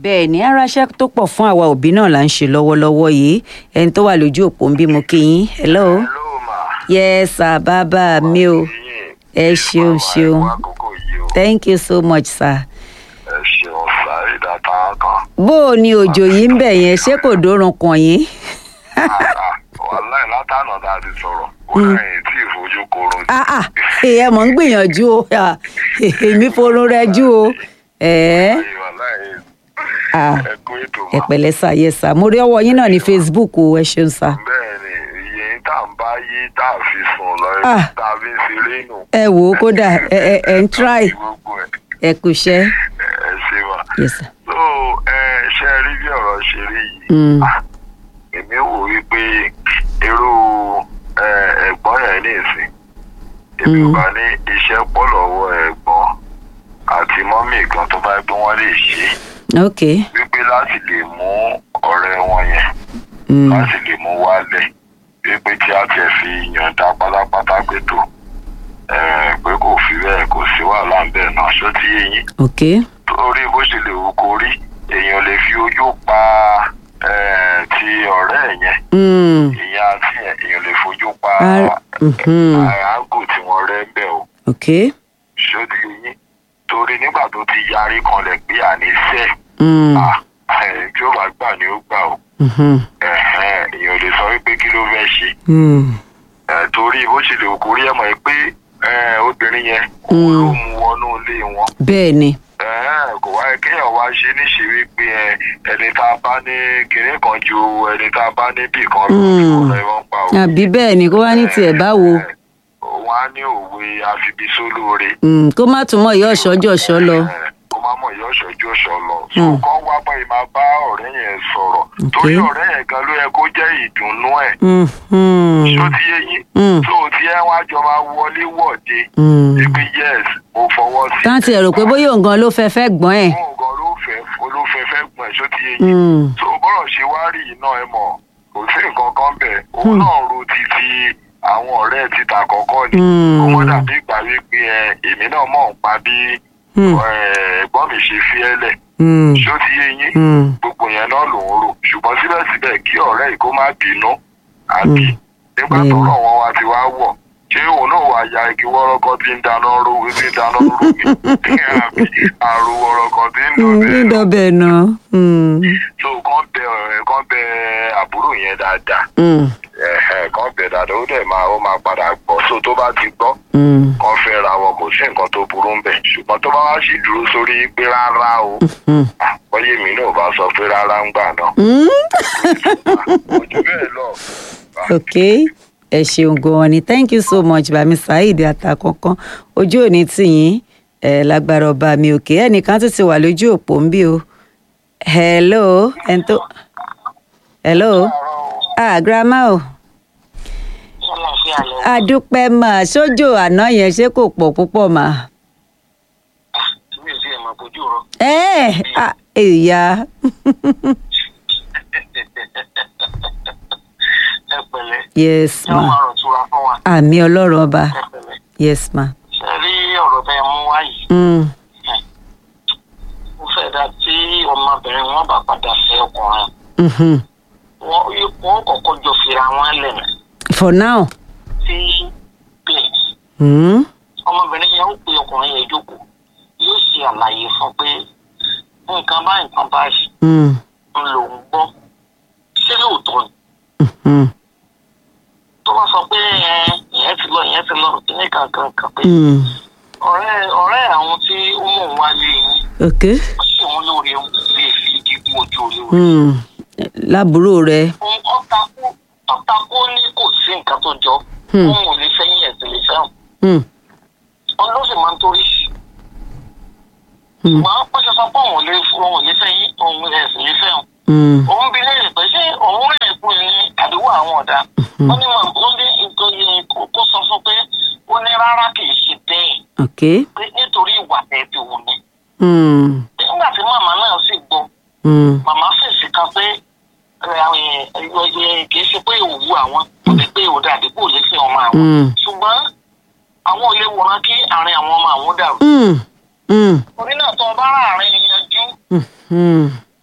bẹ́ẹ̀ ni aráṣẹ́ tó pọ̀ fún àwa òbí náà là ń ṣe lọ́wọ́lọ́wọ́ yìí ẹni tó wà lójú òpó ń bí mo kí yín hello hello ma. yes sir bàbá mi o ẹ ṣeun ṣeun Màmá ẹ kú àkókò yìí o. thank you so much sir. ẹ ṣeun sáré dáta kan. bó o ní òjò yìí ń bẹ̀ yẹn ṣé kò dórun kàn yín. wàláì látànà tá a ti sọ̀rọ̀ ó lẹ́yìn tí ìfojú korun. ah ah ẹ mọ̀ ń gbìyànjú o ah, èmi forun rẹ jú o ẹ̀ẹ́ wàláì ah ẹ kú ètò ẹ mọ́. pẹ̀lẹ́ sà yẹ sà mo rí ọwọ́ yín náà ní facebook o ẹ ṣeun sà. bẹ́ẹ̀ ni iye tá à ń bá yí tá a fi sùn lọ Ah. tá a fi ń ṣeré nù. ẹ wò ó kódà ẹ ẹ ẹ ń try gbogbo ẹ ẹ kú iṣẹ́ ẹ ṣe wà. yẹ sà. so ẹ ṣe rí bí ọ̀rọ̀ ṣe rí yìí. Mm. Ah, èmi wò wípé irú ẹ, ẹ̀gbọ́n yẹn ní ìsìn èmi ò Mm. bá ní iṣẹ́ pọ̀ lọ́wọ́ ẹ̀gbọ́n àti mọ́mì kan tó bá gbé wọ́n lè ṣe ok wípé láti lè mú ọ̀rẹ́ wọn yẹn mm. láti lè mú wálẹ̀ wípé tí a tiẹ̀ fi yànda pátápátá pé tó ẹ, pé kò fi bẹ́ẹ̀ kò sí wàhálà ń bẹ̀ náà ṣó ti yé yín ok torí bó ṣe lè wù kó rí èèyàn lè fi ojú pa eh, ti ọ̀rẹ́ ẹ̀ yẹn mm. ìyẹn àti ẹ̀ èèyàn lè fojú pa Ar- mhm. àágò tí wọ́n rẹ́ ń bẹ̀ o ok ṣódì yín torí nígbà tó ti yarí kanlẹ̀ pé àníṣe mm. tí ó bá gbà ni ó gbà o mhm. ẹ̀hẹ́n, èèyàn lè sọ wípé kí ló fẹ́ ṣe mm. Eh, torí bó ṣe lè wù kó rí ẹ̀ mọ̀ pé eh, obìnrin yẹn òun Mm. ló mú wọnú ilé wọn bẹ́ẹ̀ ni Ẹ̀hẹ́n, kò wáyé kéèyàn wá ṣe níṣe wípé ẹ, ẹni tá a bá ní kinní kan ju ẹni tá a bá ní bì kan lọ Mm. ọ̀rọ̀ ẹ̀ wọ́n pa òwe. àbí bẹ́ẹ̀ ni kó wá ní tiẹ̀ báwo Ẹ̀hẹ́n, wọ́n á ní òwe àfibisólóore. Mm, kó má tún mọ̀ ìyá ọ̀ṣọ́jọ́ṣọ́ lọ. Ẹ̀hẹ́n, kó má mọ̀ ìyá ọ̀ṣọ́jú ọ̀ṣọ́ lọ. so Mm. kọ́ wá bọ́ ẹ máa bá ọ̀rẹ́ yẹn sọ̀rọ̀ torí ọ̀rẹ́ yẹn gan ló yẹ kó jẹ́ ìdùnnú ẹ̀ Mm, mm, ṣó ti yé yín Mm. tó tí ẹ wá jọ máa wọlé wọ̀de mm. ibi yes mo fọwọ́ sí táǹtì ẹ̀ rò pé bóyá òun gan ló fẹ́ fẹ́ gbọ́n ẹ̀. fún ọgọ́ ló fẹ́ olófẹ́ fẹ́ gbọ̀n ṣó ti yé yín Mm, tó bọ́rọ̀ ṣe wá rí iná ẹ mọ̀ kò sí nǹkan kan bẹ̀ òun náà ro títí àwọn ọ̀rẹ́ títa kọ̀ọ̀kan ni Mm. kó mọ́ dàbí ìgbà wípé ẹ èmi náà mọ̀ ń pa bí mm, ẹ, ẹ̀gbọ́n mi ṣe fi ẹ́ lẹ̀ mm, ṣó ti yé yín mm. gbogbo yẹn náà lòun rò ṣùgbọ́n síbẹ̀síbẹ̀ kí ọ̀rẹ́ yìí kó má bínú àbí Mm. nígbà Mm. tọ́rọ̀ wọn wá ti wá wọ̀ ṣé òun náà wà ya igi wọ́rọ́kọ́ tí ń dáná ro tí ń dáná ro mi àbí àrùn wọ́rọ́kọ́ tí ń Mm, dọ̀bẹ̀ lọ dídọ̀bẹ̀ náà. Mm, so kàn bẹ ọ̀rẹ́ kàn bẹ àbúrò yẹn dáadáa mm, ẹ̀hẹ̀, kàn bẹ dáadáa ó dẹ̀ máa ó máa padà gbọ́ so tó bá ti gbọ́ mm, kàn fẹ́ ra wọn kò sí nǹkan tó burú ń bẹ̀ ṣùgbọ́n tó bá wá sì dúró sórí pé rárá o mm. bọ́yé mi náà bá sọ pé rárá ń gbà náà Mm. ojú bẹ́ẹ̀ lọ. ok ẹ ṣeun gan-an ni thank you so much bami saheed àtàkọ́kọ́ ojú òní tìyín ẹ lágbára ọba mi òkè ẹnìkan tó ti wà lójú òpó ń bí o hello ẹni tó hello ah grandma o adúpẹ́ mà sójò àná yẹn ṣé kò pọ̀ púpọ̀ mà. mi ò sí ẹ̀ máa bójú rọ. ẹ ah èyà ẹ pẹ̀lẹ́ yes ẹ máa ma rọ̀ tura fún wa àmì ọlọ́run ọba ẹ pẹ̀lẹ́. yes ma. ṣe rí ọ̀rọ̀ tẹ ẹ mú wá yìí Mm, mo fẹ́ dá tí ọmọbìnrin wọn bá padà fẹ́ ọkùnrin mhm. wọn wọn kọ́kọ́ jọ fira wọn lẹ̀ nà for now. tí bẹ́ẹ̀ Mm, ọmọbìnrin yẹn ó pe ọkùnrin yẹn jókòó yóò ṣe àlàyé fún pé nǹkan báyìí nǹkan báyìí mm, ń lò ń gbọ́ ṣé lóòótọ́ ni mhm, tó bá sọ pé ẹ ìyẹn ti lọ ìyẹn ti lọ kíní kankan kan pé mm. ọ̀rẹ́ ọ̀rẹ́ àwọn tí ó mọ̀ wá lé yín ok. ó sì wọn lóore lè fi gígùn ojú olóore. Mm, lábúrò rẹ. ohun ọ̀tàkó ọ̀tàkó ní kò sí nǹkan tó jọ Hmm. òun ò lè fẹ́yìn ẹ̀sìn lè fẹ́ràn Mm, òun ló sì máa ń torí mm, ṣùgbọ́n ó ṣe sọ pé òun ò lè òun ò lè fẹ́yìn òun ẹ̀sìn lè fẹ́ràn mm, òun bí léèrè pé ṣé òun rẹ̀ kú ní àdúgbò àwọn ọ̀dà ó ní mọ̀ ó ní nǹkan yẹn kó sọ fún pé ó ní rárá kì í ṣe bẹ́ẹ̀ ok. pé nítorí ìwà tẹ̀ ti wù ní. Mm, nígbà tí màmá náà sì gbọ́ mm, màmá fèsì kan pé kì í ṣe pé òwú àwọn kò lè pé òdà àdìgbò lè fi ọmọ àwọn mm, ṣùgbọ́n àwọn ò lè wòran kí àárín àwọn ọmọ àwọn dàrú. mm, mm, torí náà tó o bá ráàrin yanjú mm, mm.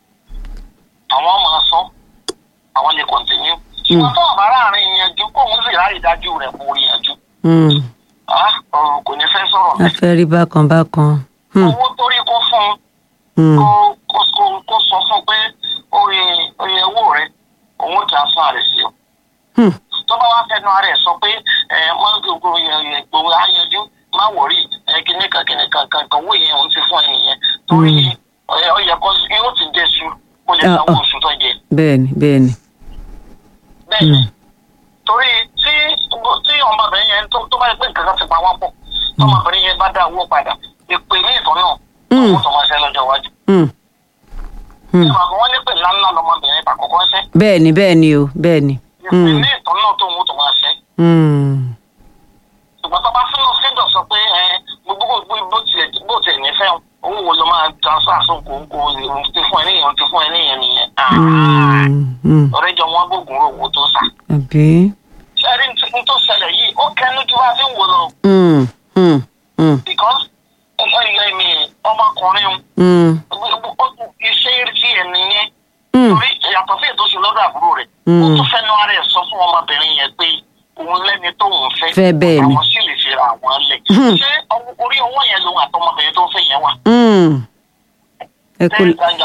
ṣùgbọ́n tó ọ̀bá láàrin ìyànjú kóun sì ráyè dájú rẹ̀ kó rí yanjú Hmm. Ah, ọ̀rọ̀ kò ní fẹ́ sọ̀rọ̀ a fẹ́ rí bákan bákan. Hmm. owó torí kó fún un Hmm. kó kó kó- kó sọ fún un pé oye oye owó rẹ̀ òun transfer rẹ̀ sí ọ Hmm. tó bá wá fẹnu ara ẹ sọ pé ẹ má gbogbo gbogbo ayanjú má wọrí ẹ kìnìkan kìnìkan kankan owó yẹn òun ti fún ẹ nìyẹn torí ẹ, ó yẹ kó yóò ti dé su kó lè Ah, sanwó ah. oṣù tó jẹ bẹ́ẹ̀ni bẹ́ẹ̀ni. bẹ́ẹ̀ ni Hmm. torí tí tí ọmọbìnrin yẹn tó tó bá yẹ pé nǹkan kan ti pa wá pọ̀ tí ọmọbìnrin yẹn bá dá owó padà ìpè ní ìtọ́ náà Hmm. owó tó máa ṣe lọ́jọ́ iwájú. Hmm. Hmm. ìmọ̀ àgbọn wọn ní pè ńláńlá lọmọbìnrin àkọ́kọ́ ṣẹ́ bẹ́ẹ̀ni bẹ́ẹ̀ni o bẹ́ẹ̀ni. ìpè Hmm. ní ìtọ́ náà tó owó tó máa ṣẹ́ Hmm. ṣùgbọ́n tó bá fún un fíndọ̀ sọ pé ẹ gbogbo gbogbo bó tiẹ̀ bó tiẹ̀ nífẹ̀ẹ́ owó wo ló máa transfer sóko kó o ti fún ẹ níyẹn o ti fún ẹ níyẹn nìyẹn. Hmm. Hmm. ọ̀rẹ́ jọ wọn gbógun rò owó tó sà. àbí. ṣẹ́rí n tó ṣẹlẹ̀ yìí ó kẹnu ju wá sí wò lọ Hmm. Hmm. Hmm. because ọmọ ìyá mi ọmọkùnrin Hmm. iṣẹ́ tí ẹ̀ nìyẹn Hmm. torí yàtọ̀ sí ètò ìṣúná lọ́dọ̀ àbúrò rẹ̀ ó Hmm. tún fẹ́nu ara ẹ̀ sọ fún ọmọbìnrin yẹn pé òun lẹ́ni tóun fẹ́ Fẹ́ bẹ́ẹ̀ ni. àwọn sì lè fi ra àwọn lẹ̀ Hmm. ṣé ọwọ́- orí ọwọ́ yẹn lòun àtọmọbìnrin tó ń fẹ́ yẹn wà. Hmm. ẹ kú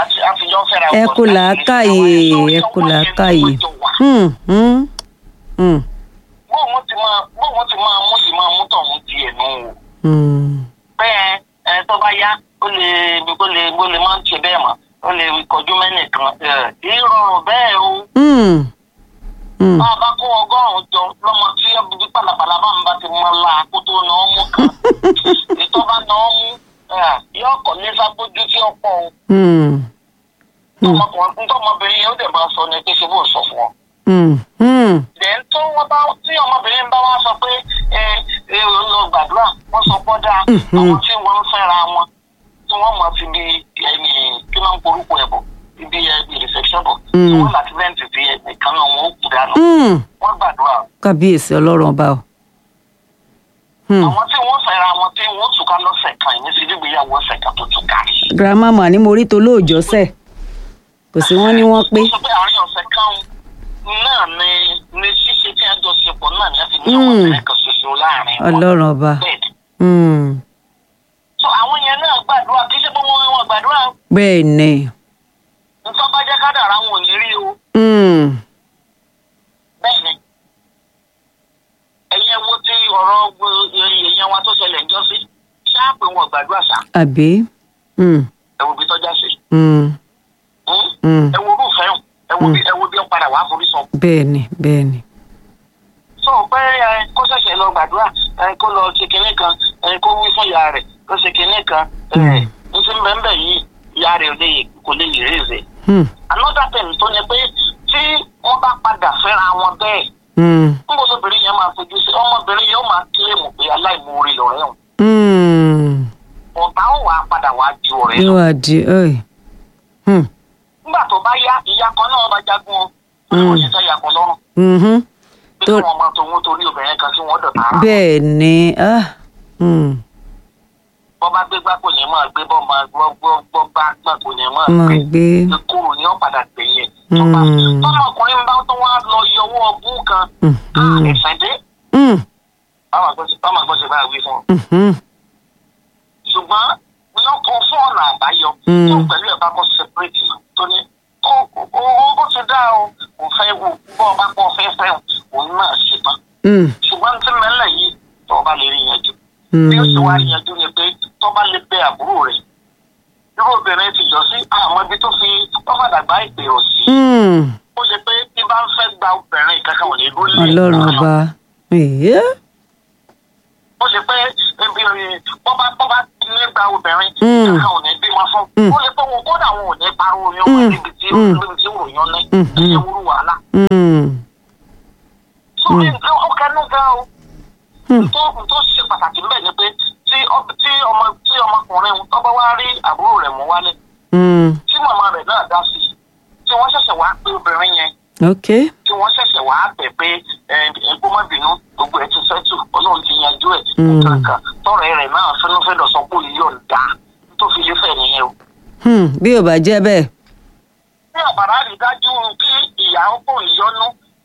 ẹ kú làákàyè ẹ kú làákàyè. Hmm. Hmm. Hmm. bóun ti máa bóun ti máa mú sí máa mú tọ̀hún ti ẹ̀ nù o Hmm. bẹ́ẹ̀ ẹ tó bá yá ó lè ó lè ó lè máa ń ṣe bẹ́ẹ̀ mọ́ ó lè kọjú mẹ́nìkan ẹ̀ ìrọ̀rùn bẹ́ẹ̀ o. Hmm. Hmm. bá a bá kó ọgọ́rùn-ún jọ lọ́mọ tí ẹbí pàlàpàlà bá ń bá ti mọ la kó tó nà ọ́ mú kan ìtọ́ bá nà ọ́ mú ẹ̀, yóò kọ́ ní sábójú tí ó pọ̀ o. Hmm. Hmm. ọmọkùnrin ntọ́mọbìnrin yẹn ó dẹ̀ máa sọ ní pé ṣe bó sọ fún ọ. Hmm. Hmm. dẹ̀ tó wọ́n bá tí ọmọbìnrin bá wá sọ pé ẹ ẹ ò lọ gbàdúrà wọ́n sọ pọ́ dáa Mhm. àwọn tí wọ́n ń fẹ́ra wọn tí wọ́n mọ̀ sí bí ẹni kí wọ́n ń porúkọ ẹ̀ bọ̀ ibi ẹbí reception bọ̀ tí Mm. wọ́n láti rẹ́ǹtì sí ẹnìkan náà wọ́n ó kú dànù Hmm. wọ́n gbàdúrà kábíyèsí ọlọ́run ọba o. Hmm. àwọn tí wọ́n fẹ́ra wọn tí wọ́n túká lọ́sẹ̀ kan ìní sí gbígbéyàwó ọ̀sẹ̀ kan tó túká rí. girama mà ní mo rí tó lóòjọ́ sẹ̀ kò sí wọ́n ní wọ́n pé. ó sọ pé àárín ọ̀sẹ̀ kan náà ni ni ṣíṣe tí a jọ ṣe pọ̀ náà ni a fi ní ọmọbìnrin kan ṣoṣo láàrin wọn. ọlọ́run ọba. bẹ́ẹ̀ ni. Hmm. so àwọn yẹn náà gbàdúrà kì í ṣe pé wọ́n wọn gbàdúrà bẹ́ẹ̀ ni. nǹkan bá jẹ́ kádàrá wọn ò ní rí o Hmm. bẹ́ẹ̀ ni. ẹ̀yin ẹ wo ti ọ̀rọ̀ gbogbo èèyàn wa tó ṣẹlẹ̀ ń jọ sí ṣáà pé wọn gbàdúrà ṣá àbí. Hmm. ẹ wo bí tọ́já sí. Hmm. Hmm? Hmm. ẹ wo orúfẹ́ hàn ẹ wo bí ẹ wo bí ó padà wá forí sọ. bẹ́ẹ̀ ni bẹ́ẹ̀ ni. sọ pé ẹ kó ṣẹ̀ṣẹ̀ lọ gbàdúrà ẹ kó lọ ṣe kinní kan ẹ kó wí fún ìyá rẹ̀ kó ṣe kinní kan ẹ Mm. n ti bẹ́ẹ̀ bẹ́ẹ̀ yìí ìyá rẹ̀ ò lè kò lè yìí rèézè. Hmm. another thing tó ní pé tí wọ́n bá padà fẹ́ra wọn bẹ́ẹ̀ Hmm. níbo lóbìnrin yẹn máa fojú sí ọmọbìnrin yẹn ó máa kílèmù pé aláìmoore lọ̀rẹ́ òun Hmm. ọ̀tá ó wàá padà wàá ju ọ̀rẹ́ lọ. yóò wá di ẹ̀. Hmm. nígbà tó bá yá ìyá kan náà bá jagun o ó Mm. lè wọ́n yẹn yàpọ̀ lọ́rùn Mhm. bí Tó- wọ́n máa tòun torí obìnrin kan kí wọ́n dọ̀tà ara wọn. bẹ́ẹ̀ ni. Ah. Hmm. bọ́ bá gbé gbá kò ní máa gbé bọ́ máa gbọ́ gbọ́ gbọ́ bá gbà kò ní máa máa gbé gbé. kúrò ní ọ̀padà gbẹ̀yìn tọ́ba Mm. tọ́mọkùnrin bá tó wá lọ yọwọ́ ọgbọ́n kan Mhm. ẹ̀sẹ̀ dé Hmm. báwọn àgbọ̀ ṣe bá wí fún un. Mhm. ṣùgbọ́n lọ́kọ̀ fún ọ̀nà àbáyọ Mm. tó pẹ̀lú ẹ̀ bá kọ́ separate náà tó ní ó ó ó bó ti dá o kò fẹ́ wò bọ́ ọba pọ̀ fẹ́ fẹ́ òun náà ṣe tán Hmm. ṣùgbọ́n tí mẹ́lẹ̀ yìí tó ọba lè rí yanjú Hmm. bí ó sì wá rí yanjú ni pé tó bá lè bẹ àbúrò rẹ̀ irú obìnrin ti jọ sí àmọ́ ibi tó fi tọ́fàdà gbá ìpè rọ̀ sí Hmm. ó lè pé bí bá ń fẹ́ gba obìnrin kankan ò ní dúró lé ọlọ́run kankan. ọba. Èyí. ó lè pé ebi bọ́bá bọ́bá ní gba obìnrin Mm. kankan ò ní bímọ fún Mm. ó lè pé wọn kódà wọn ò ní parọ́ oyún wọn Mm. níbi tí Mm. níbi tí òòyàn ní Mhm. ẹ̀yẹ wúrú wàhálà. Hmm. sórí ó kẹnu gan o Hmm. tó tó ṣe pàtàkì ńbẹ ni pé tí ọ- tí ọmọ tí ọmọkùnrin tó bá wá rí àbúrò rẹ̀ mú wálé Hmm. tí màmá rẹ̀ náà dá sí i tí wọ́n ṣẹ̀ṣẹ̀ wá pé obìnrin yẹn ok. tí wọ́n ṣẹ̀ṣẹ̀ wá bẹ̀ pé ẹ̀ẹ́dẹ́gbọ́n má bínú gbogbo ẹ̀ ti sẹ́tù ọlọ́run ti yanjú ẹ̀ Mm. kankan tọrọ rẹ̀ náà fẹ́nufẹ́dọ̀ sọ pé yíyọ̀ ń dá tó fi lé fẹ̀ nìyẹn o. Hmm. bí ò bá jẹ́ bẹ́ẹ̀. bí àbàrà rí dájú kí ìyá ọkọ ìyọnu kí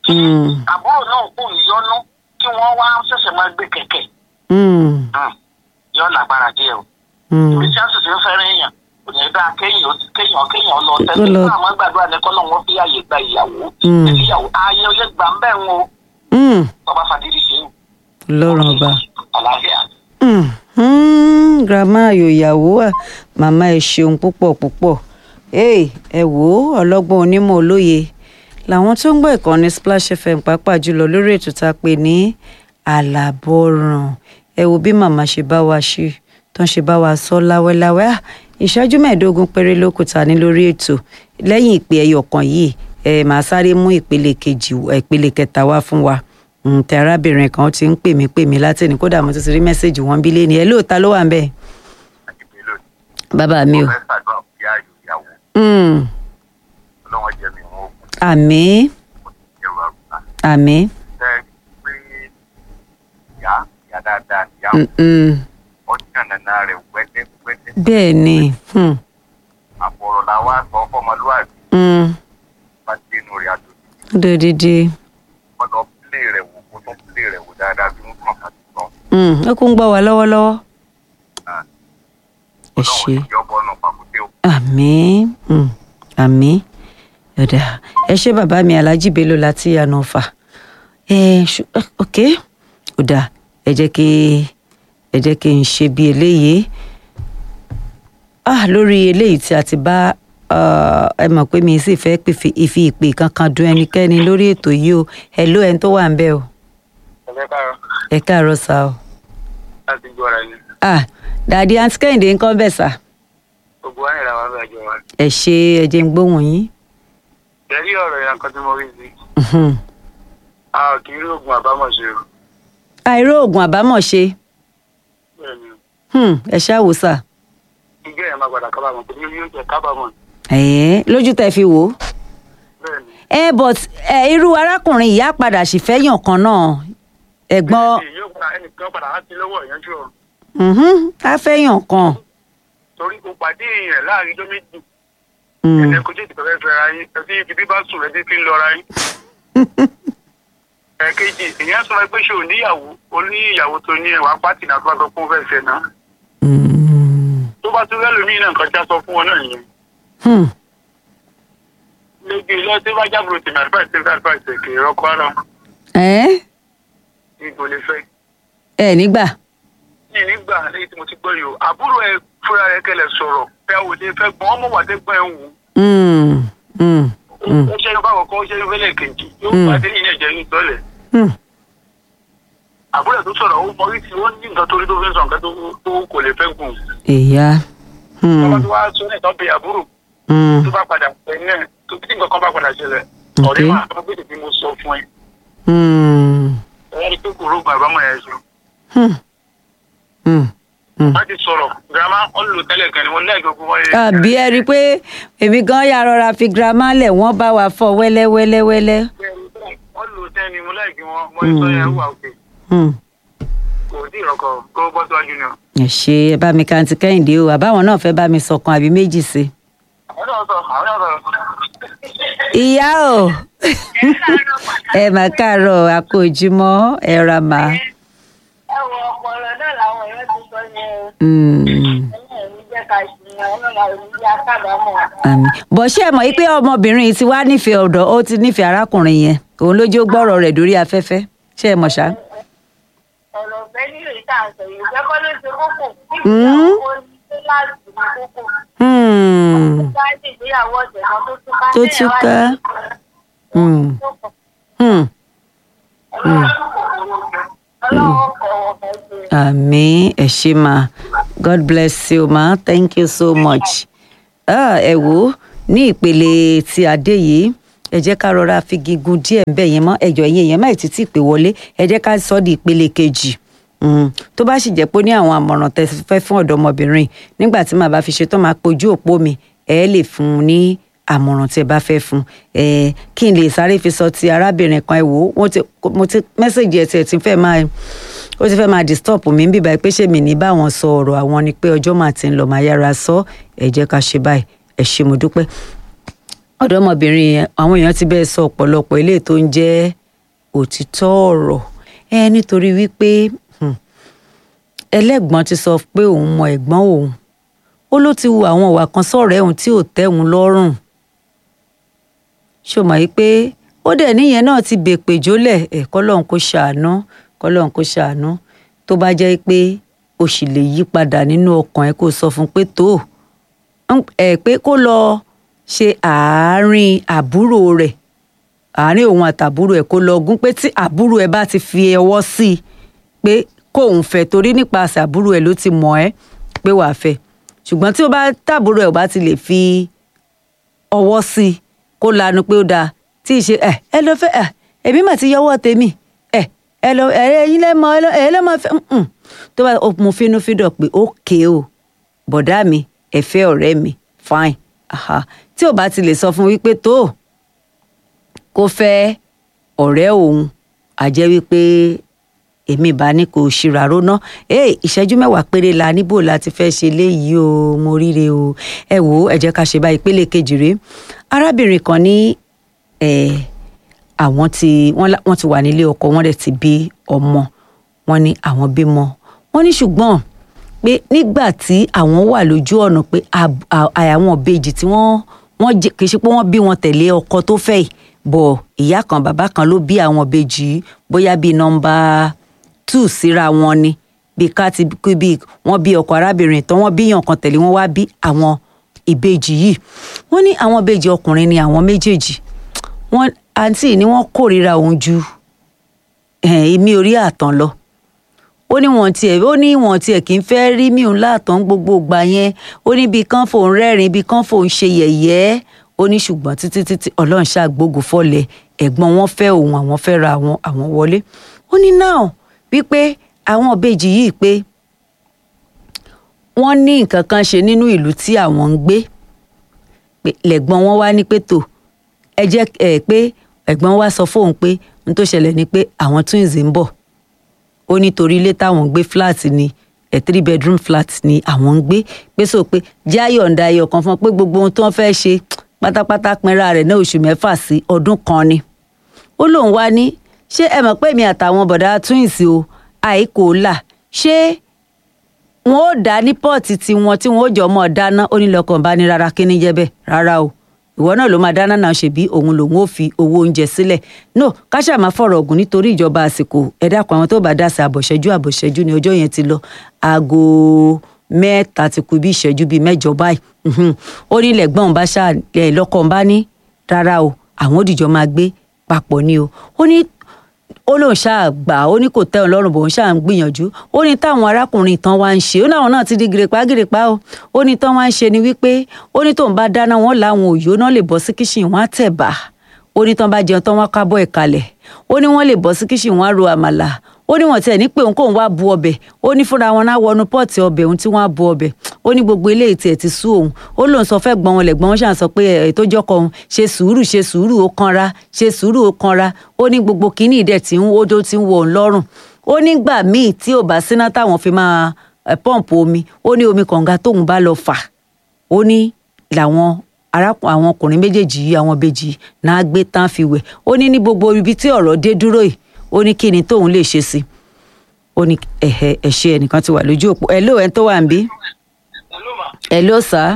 Mm. àbúrò náà kò ní yọnu kí wọ́n wá ṣẹ̀ṣẹ̀ máa gbé kẹ̀kẹ́ Mm. Hmm. yọ lágbára díẹ̀ o Mm. ibi tí a sì ti ń fẹ́ràn èèyàn kò ní dáa kéèyàn kéèyàn kéèyàn lọ Ó tẹ́lẹ̀ lọ- fún àwọn gbàdúrà ní kọ́ lọ́wọ́ fi àyè gba ìyàwó Mm. ìyàwó ààyè oyè gbà ń bẹ̀ ń o Mm. bàbá fàdírí ṣe ń lọ́rùn ọba. àlàáfíà. Mm. Mm. grandma ayò ìyàwó à màmá ẹ ṣeun púpọ̀ púpọ̀ Hey, ẹ wò ó ọlọ́gbọ́n onímọ̀ olóye làwọn tó ń gbọ́ ìkànnì Splash FM pàápàá jùlọ lórí ètò tá a pè ní àlàbọ̀ràn ẹ wo bí màmá ṣe bá wa ṣe tó ń ṣe bá wa sọ láwẹ́láwẹ́ à ìṣẹ́jú mẹ́ẹ̀ẹ́dógún péré ló kù ta ní lórí ètò lẹ́yìn ìpè ẹyọ kan yìí ẹ màá sáré mú ìpele kejì ìpele kẹta wá fún wa Mm, tẹ arábìnrin kan ti ń pè mí pè mí látẹ̀ni kódà mo ti ti rí mẹ́sẹ̀gì wọn bí lẹ́ni ẹ lóòótá ló wà ń bẹ̀ àdìgbélò bàbá mi o. fẹ́ ṣàdúrà fún yá ayò ìyàwó Mm, ọlọ́wọ́n jẹ́ mi wọn ògùn àmín ẹrù àrùbá àmín tẹ́ pé ìyá ìyá dáadáa ìyá Mm, mm, ọ̀nà nàná rẹ̀ wẹ́dẹ́wẹ́dẹ́ bẹ́ẹ̀ ni mm, àbọ̀rọ̀ la wá sọ fọmọlúwàbí mm, bá dénú rẹ̀ àjò ó dòdìdì wọ́n lọ pílé rẹ̀ wò kó tún pílé rẹ̀ wò dáadáa bí wọ́n kàn kàtó sọ Mm, ó kún ń gbọ́ wa lọ́wọ́lọ́wọ́ Ah. ẹ ọlọ́wọ́n ṣe ti jọ́ bọ́ọ̀nù pàkúté o. àmín mm, àmín ọ̀dà ẹ ṣé bàbá mi alájí bello láti yànnà ọ̀fà ẹ ṣu eh, ok ọ̀dà ẹ jẹ́ kí ẹ jẹ́ kí n ṣe bí eléyìí ah lórí eléyìí tí a ti bá ah, ẹ mọ̀ pé mi sì fẹ́ pèfè ìfi ìpè kankan dún ẹnikẹ́ni lórí ètò yìí o ẹ ló ẹni tó wà ń bẹ̀ o ẹ̀fẹ́ káàárọ̀ ẹ káàárọ̀ sá o láti gbọ́ ara ẹni ah dàdí àǹtí kẹ́hìndé ń kọ́ bẹ̀ sá gbogbo wa nìyàwó abẹ́ àjọ wa. ẹ ṣe ẹ jẹ́ ń gbóhùn yín tẹ̀lé ọ̀rọ̀ yẹn kan tí mo rí sí Mhm. a ò kì í rí oògùn àbámọ̀ ṣe o. àìró oògùn àbámọ̀ ṣe bẹ́ẹ̀ ni Hmm, ẹ ṣáà wò sá ìgbé yẹn máa padà kábàámọ̀ pé yóò jẹ kábàámọ̀ ẹ̀ẹ́ lójú tẹ́ fi wò ó bẹ́ẹ̀ ni. ẹ but ẹ irú arákùnrin ìyá padà sì fẹ́ yàn kan náà ẹ̀gbọ́n bẹ́ẹ̀ ni yóò padà ẹnìkan padà á ti lọ́wọ́ ìyanjú ọ mhm, á fẹ́ yàn kan torí o pàdé èèyàn láàrin ọjọ́ méjì Hmm, ẹ̀lẹ́ kò tètè fẹ́ fẹ́ ra yín ẹtí ibi bí bá sùn rẹ títí ń lọ ra yín. ẹ̀ẹ̀kejì èèyàn sọ pé ṣé o níyàwó o ní ìyàwó tó ní ẹwà pátì náà tó bá sọ fún fẹ́ fẹ́ náà hmm, tó bá tún rẹ́ lómi náà nǹkan já sọ fún wọn náà nìyẹn. hmm, lẹ́gbẹ̀ẹ́ lọ sí wájà bro tèmi advice tèmi advice kì í rọ́kọ́ ara ẹ́ ní kò lè fẹ́. ẹ nígbà ní nígbà lẹ́yìn tí mo ti gbọ́ yìí o àbúrò ẹ fúnra rẹ kẹlẹ̀ sọ̀rọ̀ pé àwọn òde fẹ́ gbọ́n ọmọ wà dẹ́gbọ́n ẹ̀ wù. Hmm, hmm, hmm, ó ṣe é báwọn kan ó ṣe é fẹ́lẹ̀ kejì yóò Mm. pàdé yìí ẹ̀jẹ̀ ní ìtọ́lẹ̀. hmm, àbúrò ẹ̀ tó sọ̀rọ̀ ó mọ wípé ó ní nǹkan torí tó fi ń sọ nǹkan tó tó kò lè fẹ́ gùn. ìyá hmm, tọ́ba tó wá sọ ní ìtọ́ bí àbúrò hmm, tó bá padà pẹ̀ náà tó tí nǹkan kan bá padà ṣẹlẹ̀ Ok. ọ̀rẹ́ máa tó gbèdè tí mo sọ fún ẹ. hmm, ẹ̀yà ni pé kò rógun àbámọ̀ ẹ̀ sọ. hmm, hmm, hmm. wọ́n ti sọ̀rọ̀ girama wọ́n lò tẹ́lẹ̀ kan ni wọ́n lẹ́ẹ̀kẹ́ gbogbo wọn. àbí ẹ rí i pé èmi gan ya rọra fi girama lẹ̀ wọ́n bá wa fọ wẹ́lẹ́wẹ́lẹ́wẹ́lẹ́ wọ́n lò tẹ́ ni mo láìkí wọn mo ní sọ yẹn wà òkè Hmm. kò tí ì rọkọ̀ kó bọ́ síwájú ni o. ẹ ṣe ẹ bá mi kàǹtì kẹ́hìndé o àbáwọn náà fẹ́ bá mi sọ̀kan àbí méjì sí i. àwọn náà sọ àwọn náà sọ. ìyá o ẹ mà káàárọ̀ àkójúmọ́ ẹ ra mà. ẹ wo ọpọlọ náà làwọn èèyàn ti sọ yẹn o Mm, ẹ̀yìn ẹ̀mí jẹ́ ká ṣìyàn ọlọ́run àwọn ìdílé akábàámọ̀ àmín. bọ̀ ṣé ẹ mọ̀ yìí pé ọmọbìnrin yìí ti wá nífẹ̀ẹ́ ọ̀dọ̀ ó ti nífẹ̀ẹ́ arákùnrin yẹn òun ló jó gbọ́rọ̀ rẹ̀ dórí afẹ́fẹ́ ṣé ẹ mọ̀ ṣá. ọ̀rọ̀ ọ̀fẹ́ nílò ìta àṣọ yìí ìfẹ́ kọ́ ló ṣe kókò Mm. ìgbéyàwó ní láti ní kókò Hmm, bá ṣe ìgbéyàwó ọ̀sẹ̀ kan tó túká Tó túká. Hmm. hmm. ọlọ́run kọ̀ ọ̀fẹ́ ṣe àmín ẹ ṣé ma god bless you ma thank you so much. Ah, ẹ wò ó ní ìpele tí a dé yìí ẹ jẹ́ ká rọra fi gígùn díẹ̀ ń bẹ̀ yẹn mọ́ ẹjọ́ yẹn yẹn má ì títí pè wọlé ẹ jẹ́ ká sọ di ìpele kejì Mm, tó bá sì jẹ́ pé ó ní àwọn àmọ̀ràn tẹ́ fẹ́ fún ọ̀dọ́mọbìnrin nígbà tí màá bá fi ṣe tó máa pojú òpó mi ẹ lè fún un ní àmọ̀ràn tí ẹ bá fẹ́ fún ẹ kí n lè sáré fi sọ ti arábìnrin kan ẹ wò ó mo ti mo ti mẹ́sàgì ẹ̀ tiẹ̀ ti fẹ́ máa ó ti fẹ́ máa disturb mi ń bíbá pé ṣé mi ní bá wọn sọ ọ̀rọ̀ àwọn ni pé ọjọ́ máa ti ń lọ máa yára sọ ẹ jẹ́ ká ṣe báyìí ẹ ṣé mo dúpẹ́ ọ̀dọ́mọbìnrin yẹn àwọn èèyàn ti bẹ́ẹ̀ sọ ọ̀pọ̀lọpọ̀ eléyìí tó ń jẹ́ òtítọ́ ọ̀rọ̀ ẹ nítorí wípé hmm, ẹlẹ́gbọ́n ti sọ pé òun mọ ẹ̀gbọ́n òun ó ló ti hu àwọn ìwà kan sọ̀rọ̀ ẹ̀hún tí ò tẹ́ òun lọ́rùn ṣó mọ̀ yìí pé ó dẹ̀ níyẹn náà ti bèpè jólẹ̀ ẹ̀ kọ́lọ́hún kó ṣàánú kọ́lọ́hún kó ṣàánú tó bá jẹ́ pé o sì lè yí padà nínú ọkàn ẹ kó sọ fún pé tó ẹ pé kó lọ ṣe àárín àbúrò rẹ̀ àárín òun àtàbúrò ẹ̀ kó lọ gún pé tí àbúrò ẹ̀ bá ti fi ọwọ́ sí i pé kóun fẹ́ torí nípasẹ̀ àbúrò ẹ̀ ló ti mọ̀ ẹ́ pé wàá fẹ́ ṣùgbọ́n tí ó bá tàbúrò ẹ̀ ò bá ti lè fi ọwọ́ sí i kó lanu pé ó dáa tí ì ṣe ẹ ẹ lọ fẹ́ ẹ èmi mà ti yọwọ́ tèmi ẹ ẹ lọ ẹ ẹyin lẹ́mọ ẹ lẹ́mọ fẹ́ mm tó bá mo fínúfíndọ̀ pé ókè o bọ̀dá mi ẹ fẹ́ ọ̀rẹ́ mi fine aha tí ò bá ti lè sọ fún wípé tó kó fẹ́ ọ̀rẹ́ òun àjẹ́ wípé èmi bá ní kò ṣìràró ná ee ìṣẹ́jú mẹ́wàá péré la níbò láti fẹ́ ṣe léyìí o mo ríre o ẹ wò ó ẹ jẹ́ ká ṣe bá ìpele kejì rèé arábìnrin kan ní àwọn tí wọ́n ti wà nílé ọkọ wọ́n dẹ̀ ti bí ọmọ wọ́n ní àwọn bímọ wọ́n ní ṣùgbọ́n pé nígbà tí àwọn wà lójú ọ̀nà pé àwọn ìbejì tí wọ́n wọ́n kì í ṣe pé wọ́n bí wọn tẹ̀lé ọkọ tó fẹ́ yìí bọ̀ ìyá kan bàbá kan ló bí àwọn ìbejì yìí bóyá bíi nọ́mbà two síra wọn ni bí ká ti bí wọ́n bí ọkọ arábìnrin tán wọ́n bíyàn kan tẹ̀lé wọ́n wá bí àwọn ìbejì yìí wọ́n ní àwọn ìbejì ọkùnrin ni àwọn méjèèjì wọ́n àǹtí ni wọ́n kórìíra òun ju èmi orí àtàn lọ ó ní wọn tiẹ̀ ó ní wọn tiẹ̀ kì í fẹ́ rí mi òun láàtàn gbogbo ìgbà yẹn ó ní bí kán fòun rẹ́rìn bí kán fòun ṣe yẹ̀yẹ́ ó ní ṣùgbọ́n títí títí ọlọ́run ṣàgbógun fọ́lẹ̀ ẹ̀gbọ́n wọn fẹ́ òun àwọn fẹ́ ra àwọn àwọn wọlé ó ní náà wípé àwọn ìbejì yìí pé wọ́n ní nǹkan kan ṣe nínú ìlú tí àwọn ń gbé lẹ́gbọ́n wọn wá ní pé tò ẹ jẹ́ ẹ pé ẹ̀gbọ́n wa sọ fóun pé n tó ṣẹlẹ̀ ni pé àwọn twins ń bọ̀ ó nítorí ilé táwọn ń gbé flat ni ẹ three bedroom flat ni àwọn ń gbé pé sọ pé jáyọ̀ǹda ẹyọ kan fún ọ pé gbogbo ohun tó ń fẹ́ ṣe pátápátá pinra rẹ̀ ní oṣù mẹ́fà sí ọdún kan ni ó lóun wá ní ṣé ẹ mọ̀ pé mi àtàwọn bọ̀dá twins o àìkò là ṣé wọn ò dá ní pọ́ọ̀tì tiwọn tí wọn ò jọ mọ́ ọ dáná ó ní lọ́kàn bá ní rárá kí ní jẹ́ bẹ́ẹ̀ rárá o ìwọ náà ló máa dáná náà ṣèbí òun lòun ò fi owó oúnjẹ sílẹ̀ no káṣá máa fọ̀rọ̀ ọ̀gùn nítorí ìjọba àsìkò ẹ dákun àwọn tó bá dá sí àbọ̀ṣẹ́jú àbọ̀ṣẹ́jú ni ọjọ́ yẹn ti lọ aago mẹ́ta ti kù bí ìṣẹ́jú bíi mẹ́jọ báyìí ó ní lẹ́gbọ́n bá ṣá lọ́kàn bá ní rárá o àwọn òdìjọ́ máa gbé papọ̀ ni o ó ní ó lóun ṣáà gbà ó ní kò tẹ́ òun lọ́rùn bò ń ṣáà ń gbìyànjú ó ní táwọn arákùnrin tán wá ń ṣe ó láwọn náà ti di gèrèpá gèrèpá o ó ní tán wá ń ṣe ni wípé ó ní tóun bá dáná wọn làwọn òyò náà lè bọ́ sí kíṣìn wọn á tẹ̀ bá ó ní tán bá jẹun tán wọn kábọ̀ ẹ̀ kalẹ̀ ó ní wọ́n lè bọ́ sí kíṣìn wọn á ro àmàlà ó ní wọn tiẹ̀ ní pé òun kóun wá bu ọbẹ̀ ó ní fúnra wọn náà wọnú pọ́ọ̀tì ọbẹ̀ òun tí wọ́n á bu ọbẹ̀ ó ní gbogbo eléyìí tiẹ̀ ti sú òun ó lóun sọ fẹ́ gbọ́n wọn lẹ̀gbọ́n wọn ṣàn sọ pé ẹ̀ tó jọ́kọ òun ṣe sùúrù ṣe sùúrù ó kanra ṣe sùúrù ó kanra ó ní gbogbo kínní ìdẹ̀ tí ń wó tó ti ń wọ òun lọ́rùn ó nígbà míì tí ò bá síná táwọn fi máa pọ́ǹpù omi ó ní omi kànga tóun bá lọ fà ó ní làwọn arákùnrin àwọn ọkùnrin méjèèjì yìí àwọn bèjì náà gbé tán fi wẹ̀ ó ní ní gbogbo ibi tí ọ̀rọ̀ dé dúró yìí ó ní kí ni tóun lè ṣe sí ó ní ẹ̀hẹ̀ ẹ̀ṣẹ̀ ẹnìkan ti wà lójú òpó ẹ̀ ló ẹ̀ tó wà ń bí Hello ma. ẹ̀ ló sá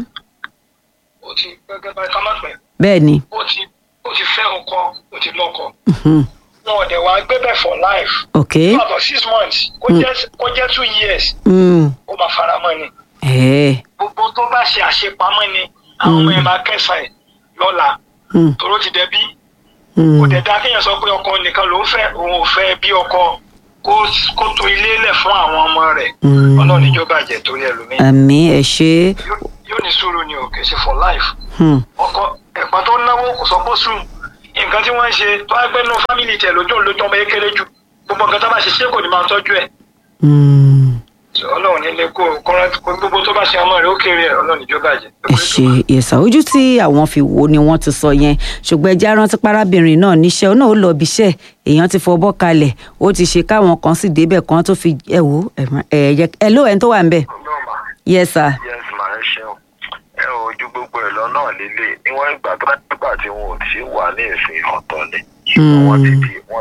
ó ti gẹ́gẹ́ bá ká má pẹ́ bẹ́ẹ̀ ni ó ti ó ti fẹ́ ọkọ ó ti lọ́kọ wọn ò dẹ̀ wá gbé bẹ̀ for life ok fún about six months kó jẹ́ kó jẹ́ two years mm. ó máa fara mọ́ ni ẹ̀ gbogbo tó bá ṣe àṣepamọ́ ni àwọn ọmọ yẹn máa kẹsàn ẹ̀ lọ́la mm. toró ti dẹbí mm. kò dẹ̀ dá kéèyàn sọ pé ọkọ nìkan ló ń fẹ́ òun ò fẹ́ bí ọkọ kó kó to ilé lẹ̀ fún àwọn ọmọ rẹ̀ Mm. ọlọ́run níjọba jẹ́ torí ẹlòmíì àmì ẹ̀ ṣe Yóò- yóò ní sùúrù ni ò kì í ṣe for life hmm. ọkọ ẹ̀pọ̀n tó náwó kò sọ pé sùn nǹkan tí wọ́n ń ṣe tó wá gbẹ́nu fámìlì tẹ̀ lójú òun lójú ọmọ yẹn kéré jù gbogbo nǹkan tó bá ṣe ṣé kò ní máa tọ́jú ẹ̀ Mm. So, ọlọ́run nílé kó kọ́ra gbogbo tó bá ṣe ọmọ rẹ̀ ó kéré ẹ̀ ọlọ́run níjọba jẹ́ ẹ ṣe ìyẹ̀sà ojú tí àwọn fi wò ni wọ́n ti sọ yẹn ṣùgbọ́n ẹjẹ́ rántí parábìnrin náà níṣẹ́ ó náà ó lọ ibi iṣẹ́ èèyàn ti fọbọ́ kalẹ̀ ó ti ṣe káwọn kan sì débẹ̀ kan tó fi ẹ wò ẹ yẹ ẹ ló ẹni tó wà ń bẹ̀ ọlọ́mà yes sir yes ma ẹ ṣeun ẹ ò ju gbogbo ẹ lọ náà lélẹ̀ níwọ̀n ìgbà tó bá nígbà tí wọn ò tí wà ní ìsìn ọ̀tọ̀ ni ṣùgbọ́n wọ́n ti di wọ́n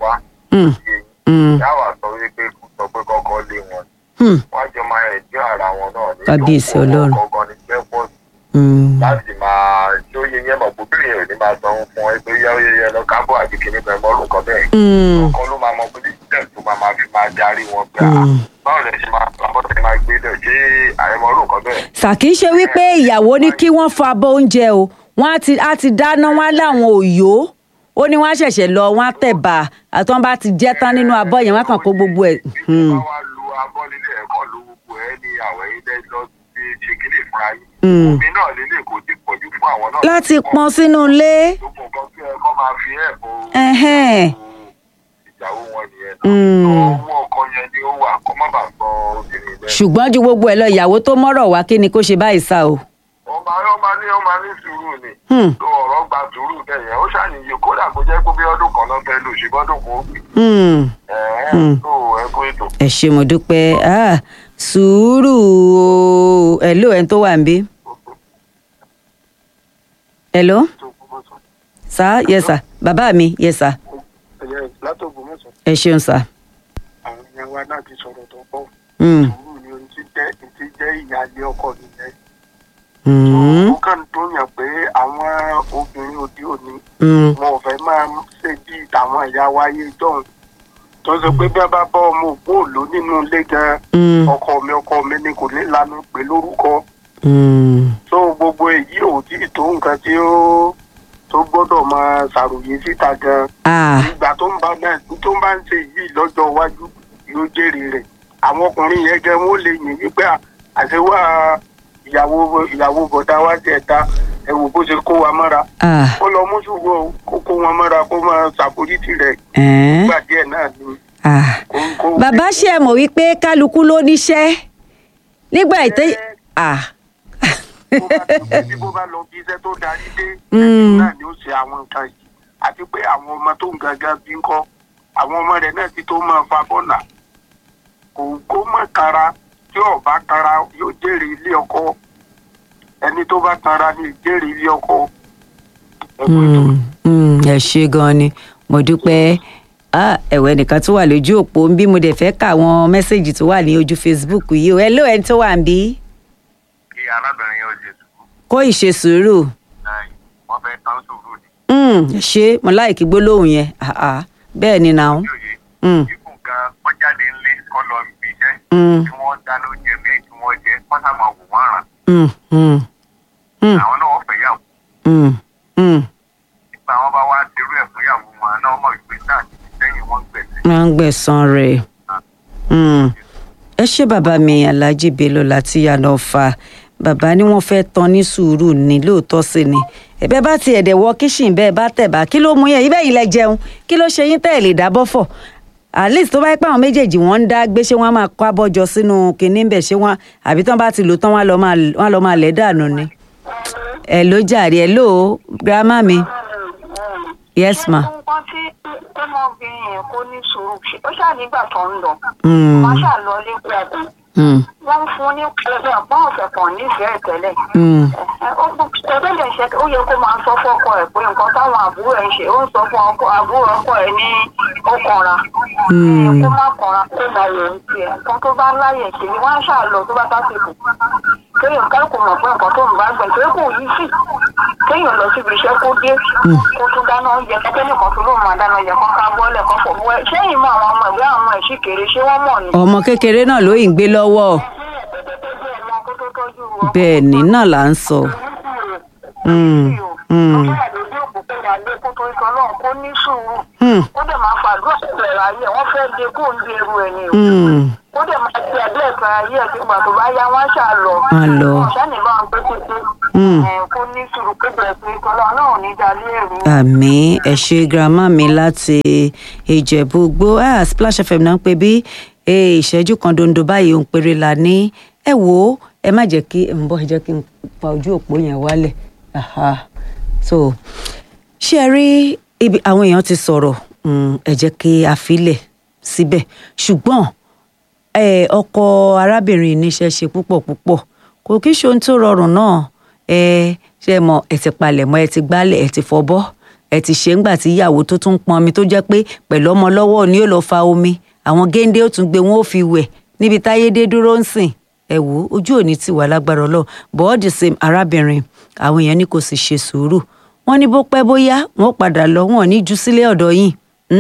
wá Hmm, hmm, yàwá sọ wípé kó sọ pé kọ́kọ́ lé wọn hmm, wọ́n jọ máa rìn jẹ́ ara wọn náà ní Kábíyèsí ìjókòó Ọlọ́run. kọ̀ọ̀kan ní pẹ́pọ̀ hmm. láti máa tí ó yẹ yẹn mọ̀ pé bíyẹn ò ní máa san fún ẹ pé yẹ́wọ́ yẹ lọ kábọ̀ àti kìíní bẹ̀rẹ̀ mọ́rùn kan bẹ́ẹ̀ Hmm, ọkàn ló máa mọ pé tẹ̀ tó máa máa fi máa darí wọn gbà Hmm. báwo lẹ ṣe máa báwo lẹ máa gbé lẹ̀ ṣé àrẹ̀mọ́rùn kan bẹ́ẹ̀ sàkí ṣe wípé ìyàwó ní kí wọ́n fọ abọ́ oúnjẹ o wọ́n á ti á ti dáná wọn láwọn òyò ó ní wọ́n á ṣẹ̀ṣẹ̀ lọ wọ́n á tẹ̀bà àti wọ́n bá ti jẹ́ tán nínú abọ́ yẹn wọ́n á kàn kó gbogbo ẹ̀. Hmm, bá wá lu abọ́ nílé ẹ̀kọ́ lu gbogbo ẹ ní àwẹ̀ ilé lọ sí ṣe kílè fúnra yín Hmm. omi náà lélẹ̀ kò ti pọ̀jù fún àwọn náà láti pọn sínú ilé. gbogbo nǹkan tí ẹ kọ́ máa fi ẹ̀ bọ̀ Ẹhẹ́n. ìyàwó wọn nìyẹn Hmm. náà owó ọkọ yẹn ni ó wà kọ́ má bàa sọ obìnrin bẹ́ẹ̀. ṣùgbọ́n ju gbogbo ẹ̀ lọ ìyàwó tó mọ́rọ̀ wá kí ni kó ṣe báyìí sá o. ó máa ó máa ní ó máa ní sùúrù ni Hmm, tó ọ̀rọ̀ gba sùúrù bẹ́ẹ̀ yẹn ó ṣàníyàn kódà kó jẹ́ pé bí ọdún kan náà fẹ́ lò ṣe gbọ́dún kó gbé hmm. ẹ̀ẹ́n tó ẹ kó ètò. ẹ ṣé mo dúpẹ́ Ah, sùúrù o hello ẹni tó wà níbí. hello sá yes sir bàbá mi yes sir látògbò mọ́sán ẹ ṣeun sir. àwọn èèyàn wa náà ti sọ̀rọ̀ tó pọ̀ Hmm, sùúrù ni ohun tí jẹ́ ti jẹ́ ìyáálé ọkọ nìyẹn. hmm, ó kàn tó yàn pé àwọn obìnrin òde òní hmm, wọn ò fẹ́ máa ṣe bí tàwọn ìyá wa ayé jọ̀hún tó ṣe pé bí wọ́n bá bá ọmọ òpó òló nínú ilé gan hmm, ọkọ mi ọkọ mi ni kò ní lanu pé lórúkọ hmm. tó gbogbo èyí ò tí ì tó nǹkan tí ó tó gbọ́dọ̀ máa ṣàròyé síta gan Ah, ìgbà tó ń bá náà tó ń bá ń ṣe yìí lọ́jọ́ iwájú yóò jèrè rẹ̀ àwọn ọkùnrin yẹn gan wọ́n lè yìn wípé à- àṣewà ìyàwó ìyàwó bọ̀dá wa jẹ̀ ta ẹ wò bó ṣe kó wa mọ́ra ah, kó lọ mú ṣùgbọ́n kó kó wọn mọ́ra kó máa ṣàforíjì rẹ̀ ẹ̀ẹ́n, nígbà díẹ̀ náà ni ah. kó kó. bàbá ṣe ẹ mọ̀ wípé kálukú ló níṣẹ́ nígbà ìtẹ́ ah, bó bá tó pé bí bó bá lọ bí iṣẹ́ tó darí dé Mm. náà ni ó ṣe àwọn nǹkan yìí àti pé àwọn ọmọ tó ń gangan bí ń kọ́ àwọn ọmọ rẹ̀ náà ti tó máa fa bọ́nà kò kó mọ̀ kara tí ò bá kara yóò jèrè ilé ọkọ ẹni tó bá kara ni jèrè ilé ọkọ. Ẹ kú ètò. hmm, hmm, ẹ ṣe gan ni mo dúpẹ́ Ah, ẹ̀wẹ̀ nìkan tó wà lójú òpó ń bí mo dẹ̀ fẹ́ kà àwọn mẹ́sẹ̀gì tó wà ní ojú Facebook yìí o hello ẹni tó wà ń bí kí arábìnrin yóò ṣe sùúrù kó ìṣe sùúrù náà wọ́n fẹ́ tán sùúrù ni Hmm, ẹ ṣe mo láìkí gbólóhùn yẹn Ah, ah, bẹ́ẹ̀ ni nà ó. yóò yé Hmm, kíkùn kan wọ́n jáde ńlé kọ́ lọ ibi iṣẹ́ hmm, tí wọ́n dáná oúnjẹ míì tí wọ́n jẹ kọ́ sá máa wò wọ́n ràn hmm, hmm, hmm, àwọn náà wọ́n fẹ́ yàwó hmm, hmm. nígbà wọn bá wá dirú ẹ̀ fún yàwó wọn náà mọ̀ ìgbé náà ti sẹ́yìn wọ́n ń gbẹ̀sẹ̀. wọ́n ń gbẹ̀san rẹ̀ Hmm. ẹ ṣé bàbá mi alhaji bello láti yànnà fa bàbá ni wọ́n fẹ́ tán ní sùúrù ní lóòótọ́ sí ni ẹ̀bẹ̀ bá ti ẹ̀dẹ̀ wọ kíṣìn bẹ́ẹ̀ bá tẹ̀ bá kí ló mú yẹn ibẹ̀ yìí lẹ jẹun kí ló ṣe yín tẹ́ ẹ̀ lè dábọ́ fọ̀ at least tó bá yẹ pé àwọn méjèèjì wọ́n ń dá gbé ṣé wọ́n á máa kó abọ́jọ sínú kinní bẹ̀ ṣé wọ́n àbí tán bá ti lò tán wọ́n á lọ máa wọ́n á lọ máa lẹ̀ dànù ni. ẹ ló jàre ẹ ló grandma mi yes ma. nǹkan tí ọmọbìnrin yẹn kó ní sùúrù ṣe ó ṣáà nígbà tó ń lọ Hmm. wọ́n ṣáà lọ lẹ́kọ̀ọ́ ẹ̀kọ́ Hmm. wọ́n ń fún ní ẹgbẹ́ ọ̀pọ̀ ọ̀sẹ̀ kan nífẹ̀ẹ́ tẹ́lẹ̀ Hmm. tẹ́lẹ̀ ṣe ó yẹ kó máa sọ fọ́kọ ẹ̀ pé nǹkan táwọn àbúrò ẹ̀ ń ṣe ó ń sọ fún ọkọ àbúrò ọkọ ẹ̀ ní ó kanra Hmm. kó má kanra kó máa yẹ ń tiẹ̀ nǹkan tó bá láyè ṣe ni wọ́n á ṣáà lọ tó bá tásìkò kéèyàn ká kò mọ̀ pé nǹkan tó ń bá gbẹ̀ tó kò yí sí kéèyàn lọ síbi iṣẹ́ kó dé kó tún dáná oúnjẹ kẹ́kẹ́ nìkan tó lóun máa dáná oúnjẹ kan ká bọ́ọ̀lẹ̀ kan fọ̀ wẹ́ ṣẹ́yìn mọ́ àwọn ọmọ ìwé àwọn ọmọ ẹ̀ sì kéré ṣé wọ́n mọ̀ ni. ọmọ kékeré náà ló ń gbé lọ́wọ́ bẹ́ẹ̀ ni náà là ń sọ. Hmm. Hmm. Hmm. kó dẹ̀ máa fàdúrà bẹ̀rẹ̀ ayé wọ́n fẹ́ de kó ń de eru ẹ̀ ni o Hmm. kó dẹ̀ máa ti ẹ̀dẹ́ ẹ̀ka ayé ẹ̀ nígbà tó bá yá wọ́n ṣáà lọ. Wọ́n á lọ. sani bá ń pé títí Hmm. ẹ̀, kó ní sùúrù pé bẹ̀rẹ̀ pé tọ́lá náà ò ní dalé ẹ̀rú. àmì ẹ ṣé grandma mi láti ìjẹ̀bú gbó ah, splash fm náà ń pè bí eh, ìṣẹ́jú kan dondo báyìí òun péré la ní ẹ wò ó ẹ má jẹ́ kí ń bọ́ ẹ jẹ́ kí n pa ojú òpó yẹn wálẹ̀ Aha. so ṣé ẹ rí ibi àwọn èèyàn ti sọ̀rọ̀ mm, ẹ jẹ́ kí a filẹ̀ síbẹ̀ ṣùgbọ́n eh, ọkọ arábìnrin níṣẹ́ ṣe púpọ̀ púpọ̀ kò kí ṣe ohun tó rọrùn náà ẹ ṣe mọ ẹ ti palẹ̀mọ́ ẹ ti gbálẹ̀ ẹ ti fọbọ́ ẹ ti ṣe ńgbà tí ìyàwó tó tún pọn omi tó jẹ́ pé pẹ̀lú ọmọ lọ́wọ́ ni ó lọ fa omi àwọn géńdé ó tún gbé wọn ó fi wẹ̀ níbi táyé dé dúró ń sìn ẹ wò ó ojú òní ti wà lágbára Ọlọ́run but all the same arábìnrin àwọn èèyàn ní kò sì ṣe sùúrù wọ́n ní bó pẹ́ bóyá wọ́n padà lọ wọn ò ní ju sílé ọ̀dọ̀ yìí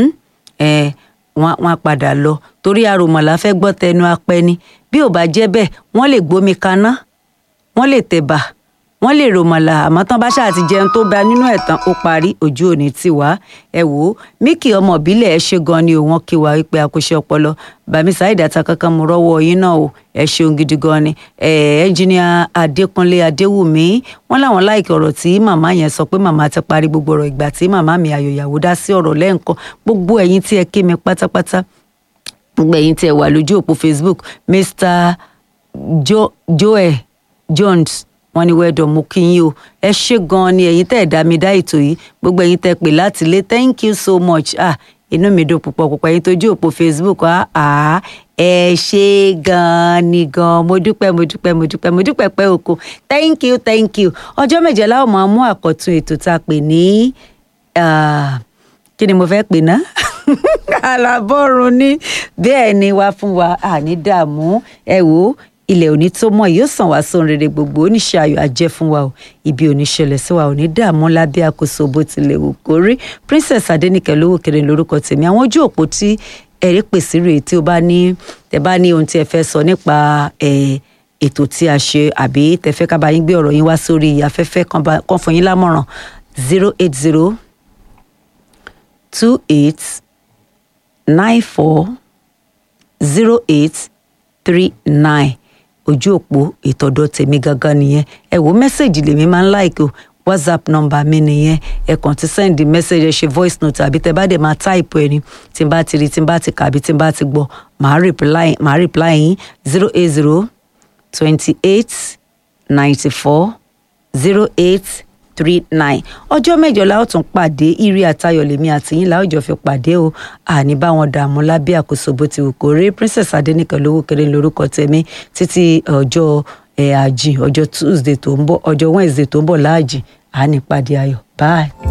ẹ wọn wọn padà lọ torí aròmọlà fẹ́ gbọ́ tẹnu apẹni bí ò bá jẹ́ bẹ́ẹ̀ wọ́n lè gbómi kaná wọ́n lè tẹ̀bà wọ́n lè ròmọ̀là àmọ́ tán bá ṣáà ti jẹun tó bá nínú ẹ̀ tán ó parí ojú òní tì wá ẹ wò ó Mickey ọmọ ìbílẹ̀ ẹ ṣe gan ni òun kí wa wípé akóṣe ọpọlọ bàmí Saheed ata kankan mo rọ́wọ́ yín náà o ẹ ṣeun gidi gan ni ẹ ẹnjìníà Adékúnlé Adéwùmí wọn làwọn láìkí ọ̀rọ̀ tí màmá yẹn sọ pé màmá ti parí gbogbo ọ̀rọ̀ ìgbà tí màmá mi àyòyàwó dá sí ọ̀rọ̀ lẹ́ǹkan gbogbo ẹ̀yin tí ẹ kí mi pátápátá gbogbo ẹ̀yin tí ẹ wà lójú òpó Facebook Mr jo Joel Jones wọ́n ní wẹdọ mo kí yín o ẹ ṣé gan ni ẹ̀yin tẹ́ ẹ dá mi dá ètò yìí gbogbo ẹ̀yin tẹ́ pè láti ilé thank you so much ah inú mi dùn púpọ̀ púpọ̀ ẹ̀yin tó jú òpó facebook ah ah ẹ ṣé gan ni gan mo dúpẹ́ mo dúpẹ́ mo dúpẹ́ mo dúpẹ́ pẹ́ oko thank you thank you ọjọ́ méje láwọn máa mú àkọ́tún ètò tá a pè ní kí ni mo fẹ́ pè ná alábọ́run ní bẹ́ẹ̀ ni wá fún wa àní dààmú ẹ wò ó ilẹ̀ òní tó mọ̀ yóò sàn wá sóhun rere gbogbo oníṣẹ́ ayọ̀ ajẹ́ fún wa o ibi òní ṣẹlẹ̀ sí wa òní dààmú lábẹ́ àkóso bó tilẹ̀ wù kó rí princess adẹnìkẹ́ lówó kéré lórúkọ tèmi àwọn ojú òpó tí ẹ̀rí pèsè rèé tí ó bá ní tẹ bá ní ohun tí ẹ fẹ́ sọ nípa ètò tí a ṣe àbí tẹ fẹ́ ká bá yín gbé ọ̀rọ̀ yín wá sórí afẹ́fẹ́ kan fún yín lámọ̀ràn zero eight zero two eight nine four zero eight three nine ojú òpó ìtọ́dọ̀ tèmi gangan nìyẹn ẹ wo mẹ́sẹ̀gì lèmi máa ń láìkò whatsapp nọ́mbà mi nìyẹn ẹ kàn ti send message ẹ ṣe voice note àbí tẹ bá dẹ̀ máa type ẹ ní tí n bá ti rí tí n bá ti kà àbí tí n bá ti gbọ́ màá reply màá reply yín zero eight zero twenty eight ninety four zero eight three nine ọjọ́ mẹ́jọ la ó tún pàdé ire àtayọ̀ lèmi àti yín la ó jọ fi pàdé o àní bá wọn dààmú lábẹ́ àkóso bó ti wù kó rí princess adẹnìkan lówó kéré lórúkọ tèmi títí ọjọ́ ẹ̀ àjìn ọjọ́ tuesday tó ń bọ̀ ọjọ́ wednesday tó ń bọ̀ láàjìn àní pàdé ayọ̀ bye.